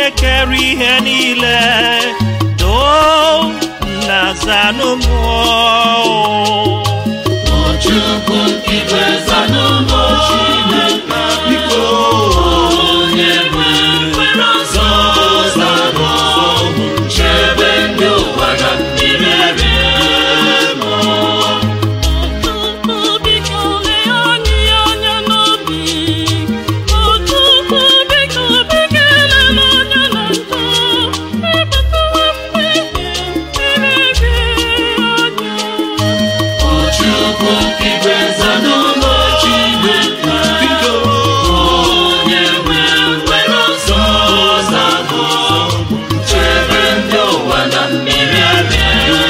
onye kere ihe niile doo na zanụmụọ Chukwu igwe zanụmọ Chineke biko onye nwe nwere ọzọ zanụ chebe ndị ụwa na mmiri eme Chukwu biko lee anyị anya n'obi Chukwu biko biko elela anya na njọ ebatawa mmehie mmehie anya Chukwu igwe zanụmọ Chineke biko onye nwe nwere ọzọ zanụ chebe ndị ụwa na mmiri eme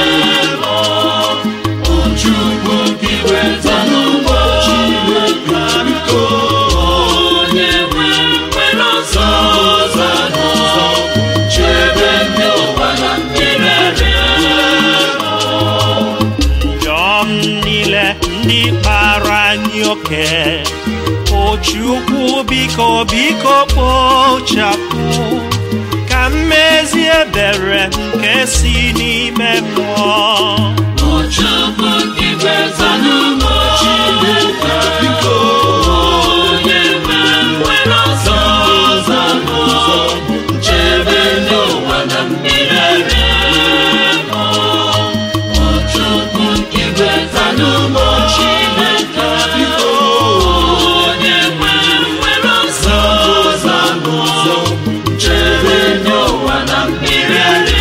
Chukwu igwe zanụmọ Chineke biko onye nwe nwere ọzọ zanụ chebe ndị ụwa na mmiri eme njọ m niile ndị kpara anyị oke o Chukwu biko biko kpochapụ ka mmezi ebere nke si n'ime mmụọ Chukwu igwe zanụmọ Chineke biko onye nwe nwere ọzọ zanụ chebe ndị ụwa na mmiri eme Chukwu igwe zanụmọ Chineke biko onye nwe nwere ọzọ zanụ chebe ndị ụwa na mmiri eme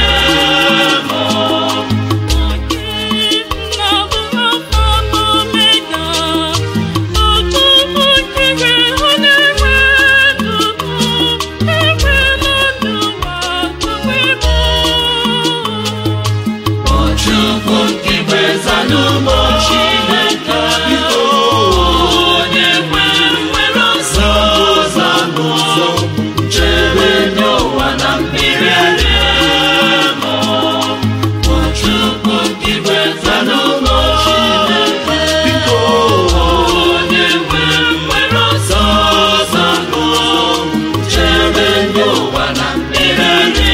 Chukwu igwe zanụmọ Chineke biko onye nwe nwere ọzọ zanụ chebe ndị ụwa na mmiri eme Chukwu igwe zanụmọ Chineke biko onye nwe nwere ọzọ zanụ chebe ndị ụwa na mmiri eme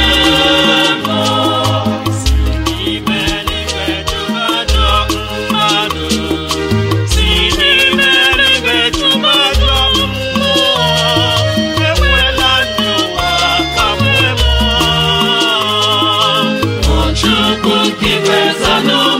N'ime eluigwe tụbajọ mmadụ si n'ime eluigwe tụbajọ mmụọ ekwela ndị ụwa kpagbuo mmụọ Chukwu igwe zanụmọ